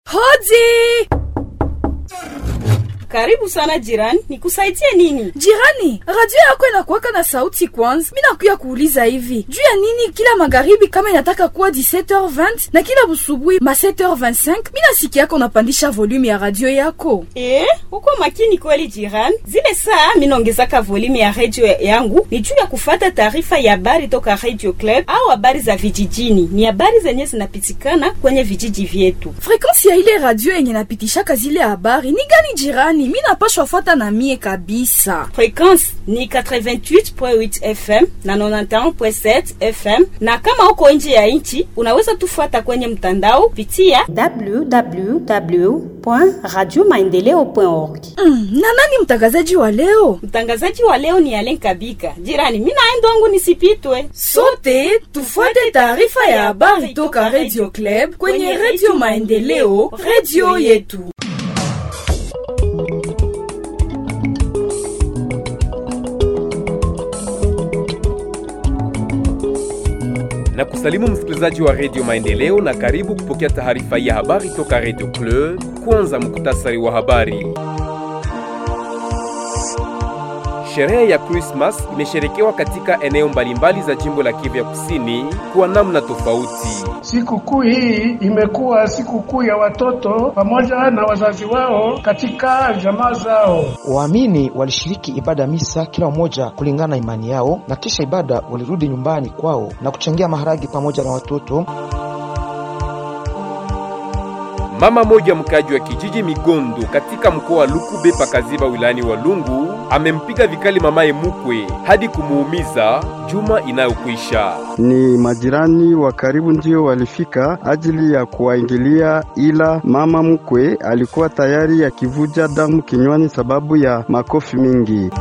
Hodi! Karibu sana jirani, nikusaidie nini? Jirani, radio yako inakuwaka na sauti kwanza. Mi nakuya kuuliza hivi juu ya nini kila magharibi kama inataka kuwa 17h20 na kila busubuhi ma 7h25 mi nasikia yako unapandisha volume ya radio yako. Eh, uko makini kweli jirani. Zile saa minaongezaka volume ya radio yangu ni juu ya kufata taarifa ya habari toka Radio Club au habari za vijijini. Ni habari zenye zinapitikana kwenye vijiji vyetu. Frekansi ya ile radio yenye napitishaka zile habari ni gani jirani? Mi napashwa fuata na mie kabisa. Frekwensi ni 88.8 FM na 91.7 FM, na kama uko nje ya nchi unaweza tufuata kwenye mtandao pitia www.radiomaendeleo.org. Mm, na nani mtangazaji wa leo? Mtangazaji wa leo ni Alen Kabika. Jirani, mimi naenda wangu nisipitwe. Sote tufuate taarifa ya habari toka Radio Club kwenye Radio Maendeleo, radio yetu. na kusalimu msikilizaji wa redio Maendeleo na karibu kupokea taarifa ya habari toka redio Club. Kwanza muktasari wa habari. Sherehe ya Christmas imesherekewa katika eneo mbalimbali za jimbo la Kivu ya Kusini kwa namna tofauti. Sikukuu hii imekuwa sikukuu ya watoto pamoja na wazazi wao katika jamaa zao. Waamini walishiriki ibada ya misa kila mmoja kulingana na imani yao, na kisha ibada walirudi nyumbani kwao na kuchangia maharagi pamoja na watoto. Mama moja mkaji wa kijiji Migondo katika mkoa wa Lukube pakaziba wilayani Walungu amempiga vikali mamaye mukwe hadi kumuumiza juma inayokwisha. Ni majirani wa karibu ndio walifika ajili ya kuwaingilia, ila mama mkwe alikuwa tayari akivuja damu kinywani sababu ya makofi mingi.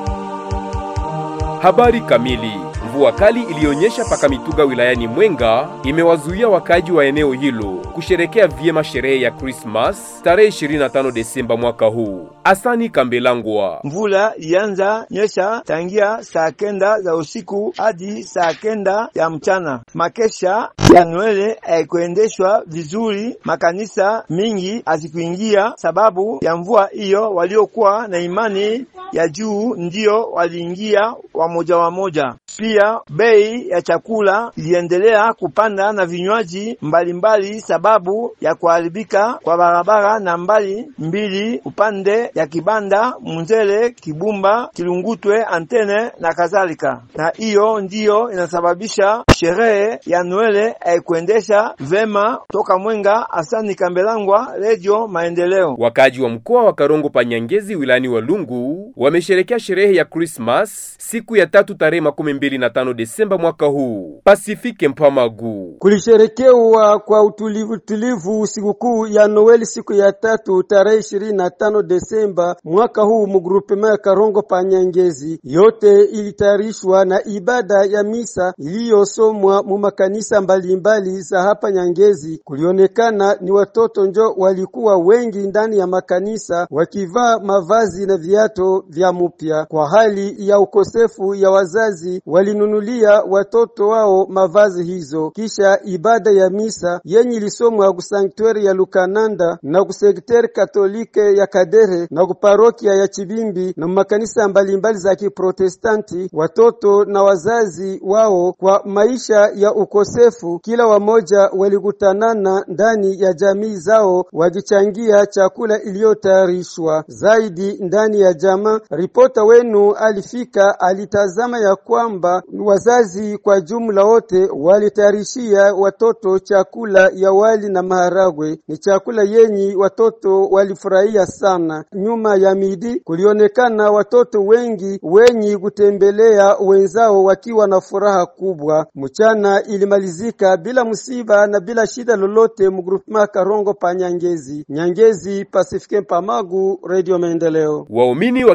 Habari kamili. Mvua kali iliyonyesha paka Mituga wilayani Mwenga imewazuia wakaji wa eneo hilo kusherekea vyema sherehe ya Christmas tarehe 25 Desemba mwaka huu. Asani Kambelangwa. Mvula ilianza nyesha tangia saa kenda za usiku hadi saa kenda ya mchana. Makesha ya Noele haikuendeshwa vizuri, makanisa mingi hazikuingia sababu ya mvua hiyo. Waliokuwa na imani ya juu ndiyo waliingia wamoja wamoja. Pia bei ya chakula iliendelea kupanda na vinywaji mbalimbali sababu ya kuharibika kwa barabara na mbali mbili upande ya Kibanda, Munzele, Kibumba, Kilungutwe, Antene na kadhalika. Na hiyo ndiyo inasababisha sherehe ya Noele haikuendesha vema. Toka Mwenga, Asani Kambelangwa, Radio Maendeleo. Wakaji wa mkoa wa Karongo Panyangezi wilayani Walungu wamesherekea sherehe ya Christmas siku ya tatu tarehe makumi mbili na tano Desemba mwaka huu. Pasifike Mpamagu. Kulisherekewa kwa utulivu tulivu sikukuu ya Noeli siku ya tatu tarehe ishirini na tano Desemba mwaka huu mugrupema ya Karongo Panyangezi. Yote ilitayarishwa na ibada ya misa iliyosomwa mu makanisa mbalimbali za hapa Nyangezi. Kulionekana ni watoto njo walikuwa wengi ndani ya makanisa wakivaa mavazi na viato vya mupya. Kwa hali ya ukosefu ya wazazi walinunulia watoto wao mavazi hizo. Kisha ibada ya misa yenye ilisomwa kusanktuari ya Lukananda na kusekteri katolike ya Kadere na kuparokia ya Chibimbi na makanisa mbalimbali za Kiprotestanti, watoto na wazazi wao kwa maisha ya ukosefu, kila wamoja walikutanana ndani ya jamii zao wakichangia chakula iliyotayarishwa zaidi ndani ya jamaa. Ripota wenu alifika alitazama ya kwamba wazazi kwa jumla wote walitayarishia watoto chakula ya wali na maharagwe. Ni chakula yenyi watoto walifurahia sana. Nyuma ya midi kulionekana watoto wengi wenyi kutembelea wenzao wakiwa na furaha kubwa. Mchana ilimalizika bila msiba na bila shida lolote mgrupema Karongo pa Nyangezi. Nyangezi, Pasifike Pamagu, Radio Maendeleo. Waumini wa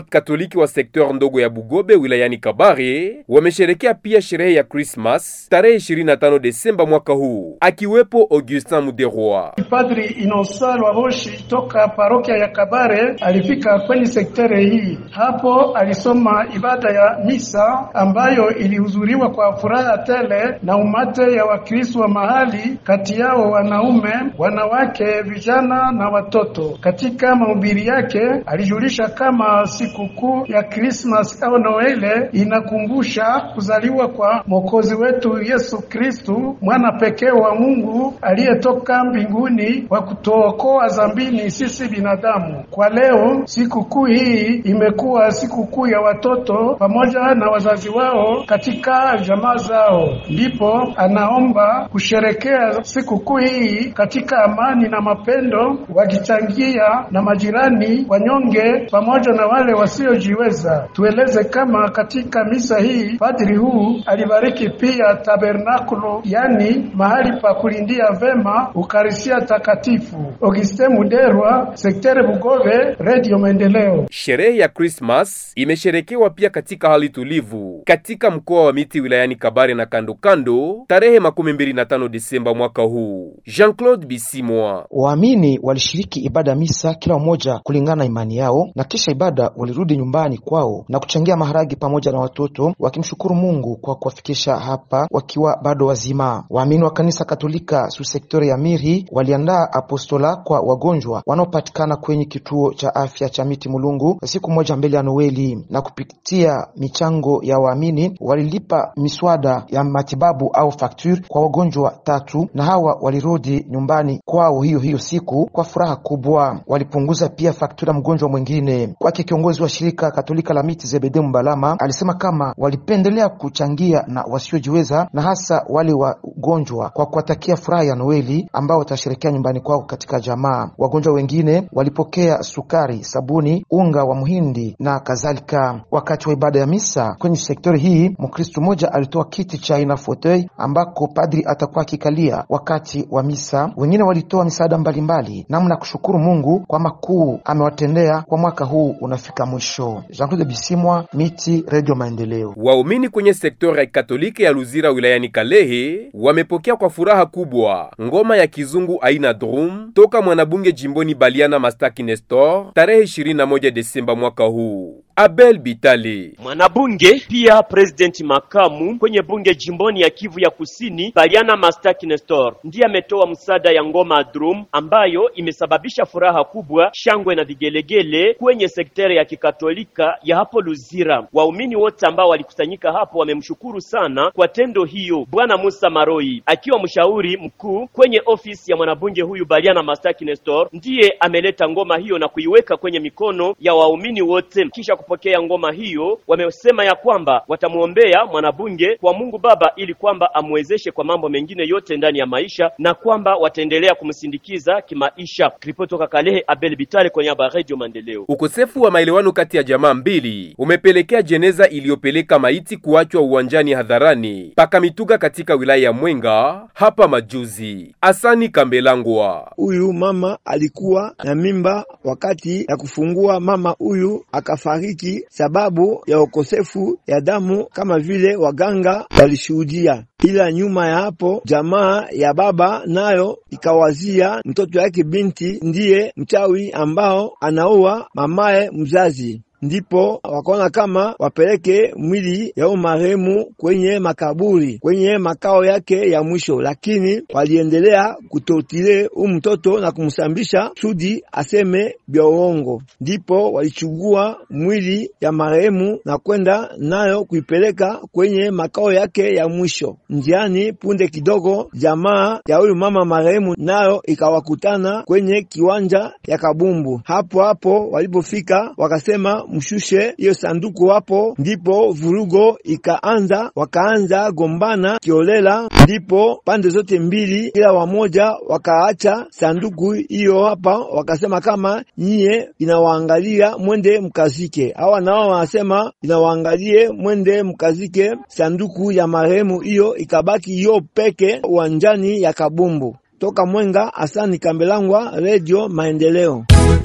Katoliki wa sekteur ndogo ya Bugobe wilayani Kabare wamesherekea pia sherehe ya Christmas tarehe 25 Desemba mwaka huu, akiwepo Augustin Muderwa. Padri Innocent Lwaboshi toka parokia ya Kabare alifika kwenye sektere hii. Hapo alisoma ibada ya misa ambayo ilihudhuriwa kwa furaha tele na umate ya Wakristo wa mahali, kati yao wanaume, wanawake, vijana na watoto. Katika mahubiri yake alijulisha kama sikukuu ya Christmas au Noele inakumbusha kuzaliwa kwa Mwokozi wetu Yesu Kristu, mwana pekee wa Mungu aliyetoka mbinguni wa kutuokoa zambini sisi binadamu. Kwa leo sikukuu hii imekuwa sikukuu ya watoto pamoja na wazazi wao katika jamaa zao, ndipo anaomba kusherekea sikukuu hii katika amani na mapendo, wakichangia na majirani wanyonge pamoja na wale wasiojiweza. Tueleze kama katika misa hii padri huu alibariki pia tabernakulo, yani mahali pa kulindia vema ukarisia takatifu. Auguste Muderwa, sektere Bugove, Radio Maendeleo. Sherehe ya Christmas imesherekewa pia katika hali tulivu katika mkoa wa Miti wilayani Kabare na kando kando tarehe makumi mbili na tano Desemba mwaka huu. Jean-Claude Bisimwa. Waamini walishiriki ibada misa kila mmoja kulingana na imani yao, na kisha ibada walirudi nyumbani kwao na kuchangia maharagi pamoja na watoto, wakimshukuru Mungu kwa kuwafikisha hapa wakiwa bado wazima. Waamini wa kanisa Katolika su sektori ya Miri waliandaa apostola kwa wagonjwa wanaopatikana kwenye kituo cha afya cha Miti Mulungu siku moja mbele ya Noeli, na kupitia michango ya waamini walilipa miswada ya matibabu au fakture kwa wagonjwa tatu, na hawa walirudi nyumbani kwao hiyo hiyo siku kwa furaha kubwa. Walipunguza pia faktura mgonjwa mwingine. Kwake kiongozi wa shirika Katolika la Miti Zebede Mbalama alisema kama walipendelea kuchangia na wasiojiweza na hasa wale wagonjwa kwa kuwatakia furaha ya Noeli ambao watasherekea nyumbani kwao katika jamaa. Wagonjwa wengine walipokea sukari, sabuni, unga wa mhindi na kadhalika. Wakati wa ibada ya misa kwenye sektori hii, Mkristo mmoja alitoa kiti cha aina fauteuil ambako padri atakuwa akikalia wakati wa misa. Wengine walitoa misaada mbalimbali, namna ya kushukuru Mungu kwa makuu amewatendea kwa mwaka huu unafika mwisho. Jean-Claude Bisimwa, Miti, Radio Maendeleo. Waumini kwenye sektori ya Katoliki ya Luzira wilayani Kalehe wamepokea kwa furaha kubwa ngoma ya kizungu aina drum toka mwanabunge jimboni Baliana Mastaki Nestor tarehe 21 Desemba mwaka huu. Abel Bitali mwanabunge pia presidenti makamu kwenye bunge jimboni ya Kivu ya Kusini Baliana Mastaki Nestor ndiye ametoa msaada ya ngoma drum ambayo imesababisha furaha kubwa, shangwe na vigelegele kwenye sekteri ya kikatolika ya hapo Luzira. Waumini wote ambao walikusanyika hapo wamemshukuru sana kwa tendo hiyo. Bwana Musa Maroi akiwa mshauri mkuu kwenye ofisi ya mwanabunge huyu Baliana Mastaki Nestor ndiye ameleta ngoma hiyo na kuiweka kwenye mikono ya waumini wote. Kisha kupokea ngoma hiyo, wamesema ya kwamba watamwombea mwanabunge kwa Mungu Baba ili kwamba amwezeshe kwa mambo mengine yote ndani ya maisha na kwamba wataendelea kumsindikiza kimaisha. Ripoti toka Kalehe, Abel Bitale kwenye haba Radio Maendeleo. Ukosefu wa maelewano kati ya jamaa mbili umepelekea jeneza iliyopeleka maiti kuachwa uwanjani hadharani paka mituga katika wilaya ya Mwenga hapa majuzi. Asani Kambelangwa, huyu mama alikuwa na mimba wakati ya kufungua, mama huyu akafariki sababu ya ukosefu ya damu kama vile waganga walishuhudia. Ila nyuma ya hapo jamaa ya baba nayo ikawazia mtoto yake binti ndiye mchawi ambao anaua mamaye mzazi ndipo wakaona kama wapeleke mwili ya marehemu kwenye makaburi kwenye makao yake ya mwisho, lakini waliendelea kutotile u mtoto na kumsambisha sudi aseme vya uongo. Ndipo walichugua mwili ya marehemu na kwenda nayo kuipeleka kwenye makao yake ya mwisho. Njiani punde kidogo, jamaa ya huyu mama marehemu nayo ikawakutana kwenye kiwanja ya kabumbu. Hapo hapo walipofika wakasema mshushe hiyo sanduku hapo, ndipo vurugo ikaanza, wakaanza gombana kiolela, ndipo pande zote mbili kila wamoja wakaacha sanduku hiyo hapa, wakasema kama nyie inawaangalia mwende mkazike. Hawa nao wanasema inawaangalie mwende mkazike. Sanduku ya marehemu hiyo ikabaki hiyo peke uwanjani ya kabumbu. Toka Mwenga, Asani Kambelangwa, Radio Maendeleo.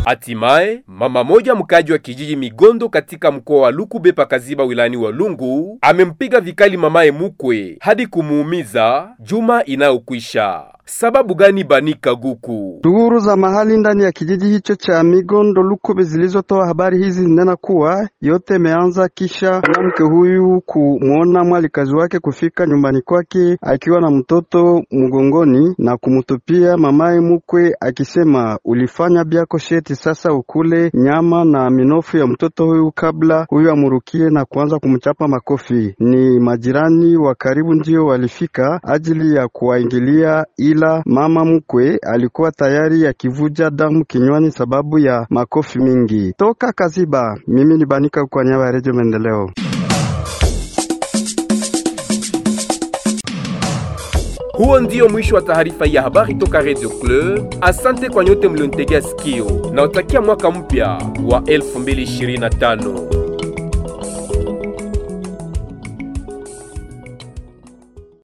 Hatimaye mama moja mkaji wa kijiji Migondo katika mkoa wa Lukube pakaziba wilayani wa Lungu amempiga vikali mamaye mukwe hadi kumuumiza juma inayokwisha. Sababu gani? Banika Guku. Duru za mahali ndani ya kijiji hicho cha Migondo Lukube zilizotoa habari hizi zinena kuwa yote imeanza kisha mwanamke huyu kumwona mwalikazi wake kufika nyumbani kwake akiwa na mtoto mgongoni na kumtupia mamaye mukwe akisema, ulifanya byako sheti, sasa ukule nyama na minofu ya mtoto huyu kabla huyu amurukie na kuanza kumchapa makofi. Ni majirani wa karibu ndio walifika ajili ya kuwaingilia ila mama mkwe alikuwa tayari akivuja damu kinywani sababu ya makofi mingi. Toka Kaziba, mimi ni Banika kwa niaba ya Redio Maendeleo. Huo ndio mwisho wa taarifa ya habari toka Radio Club. Asante kwa nyote mlionitegea sikio na utakia mwaka mpya wa 2025.